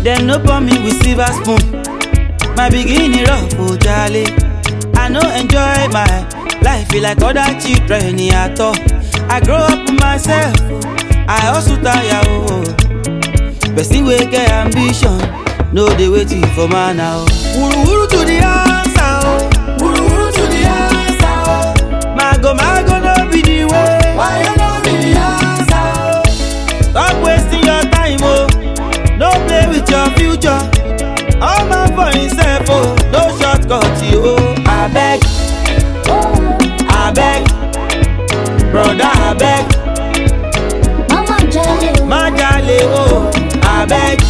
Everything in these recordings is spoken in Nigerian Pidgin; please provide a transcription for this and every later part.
Dem no pour me with silver spoon. My beginning rough, oh jale. I no enjoy my life like other children at all. I grow up myself, I hustle tire oh. Person wey get ambition, no dey waiting for man now. Wuru wuru to the answer oh, wuru wuru to the answer oh. Mago mago no be the way, why you no be the answer oh? Stop wasting your time oh, no play with your future. All man for himself oh, no shortcut you oh. Abeg, abeg, brother abeg. Mama jale o. má jalè o abeg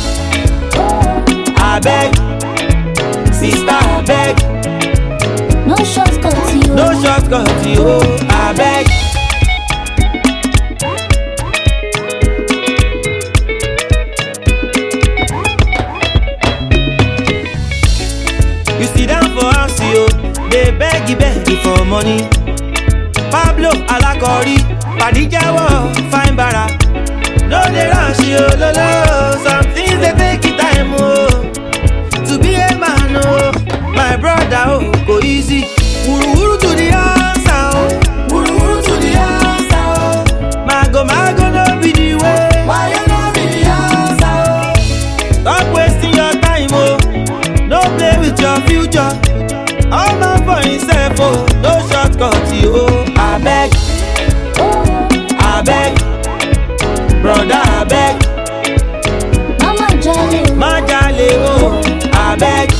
abeg sista abeg No shortcut yo. no shortcut o abeg. you sit down for house yo dey beg beg for money pablo alakori padijawo fine bara. No dey rush yo lolo, some things dey take it time o. To be a man o, my brother o, go easy. Wuruwuru to the answer o, wuruwuru to the answer o. Mago mago no be the way, why you no be the answer o? Stop wasting your time o, no play with your future. All man for himself o, no shortcut o. Abeg, abeg. broda abeg Mama jale o. má jalè o abeg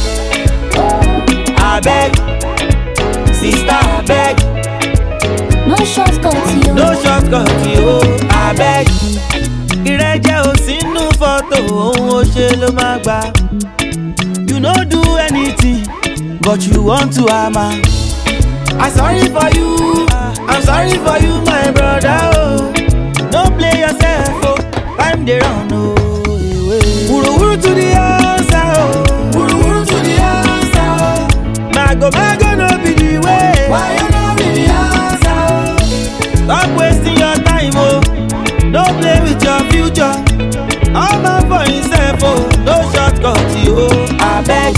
abeg sista abeg No shortcut yo. no shortcut o abeg ìrẹ́jẹ ò sínú fọ́tò ohun ó ṣe ló má gbà you no do anything but you want to hammer i sorry for you i'm sorry for you my brother oh. no play yourself oh. time dey run oh. wuruwuru to the answer oh. wuruwuru to the answer oh. mago mago no be the way. why you no be the answer oh. stop wasting your time oh. no play with your future. all man for himself oh. no shortcut oh. abeg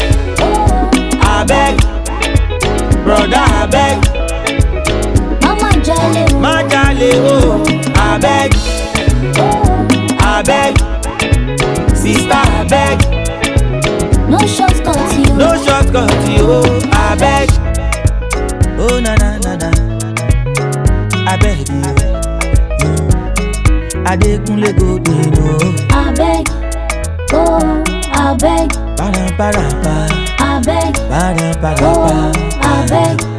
abeg broda abeg. Mama jale o. má jalè o abeg abeg sista abeg No shortcut yo. no shortcut o abeg. Oh na na na na abeg Adekunle go dey no Abeg. Oh, abeg. para para pa Abeg. para para Oh, pa. abeg.